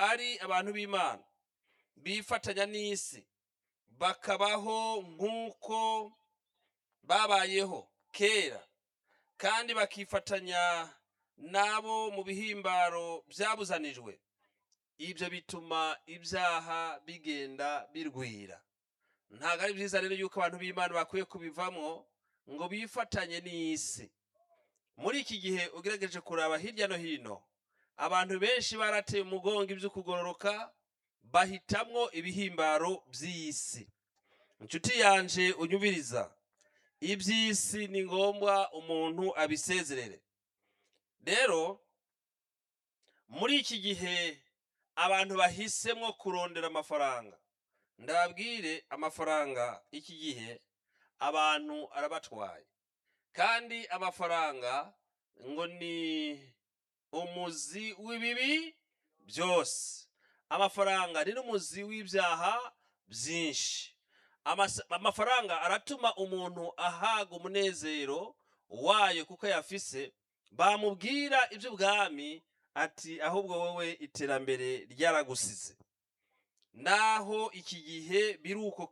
ari abantu b'imana bifatanya n'isi bakabaho nk'uko babayeho kera kandi bakifatanya n'abo mu bihimbaro byabuzanijwe ibyo bituma ibyaha bigenda birwira ntabwo ari byiza rero yuko abantu b'imana bakwiye kubivamo ngo bifatanye n'isi muri iki gihe ugerageje kuraba hirya no hino abantu benshi barateye umugongo ibyo kugororoka bahitamwo ibihimbaro by'isi inshuti yanje unyubiriza iby'isi ni ngombwa umuntu abisezerere rero muri iki gihe abantu bahisemo kurondera amafaranga ndababwire amafaranga iki gihe abantu arabatwaye kandi amafaranga ngo ni umuzi w'ibibi byose amafaranga ni n'umuzi w'ibyaha byinshi Amasa- amafaranga aratuma umuntu ahaga umunezero wayo kuko yafise bamubwira iby'ubwami ati ahubwo wowe iterambere ryaragusize naho iki gihe biri uko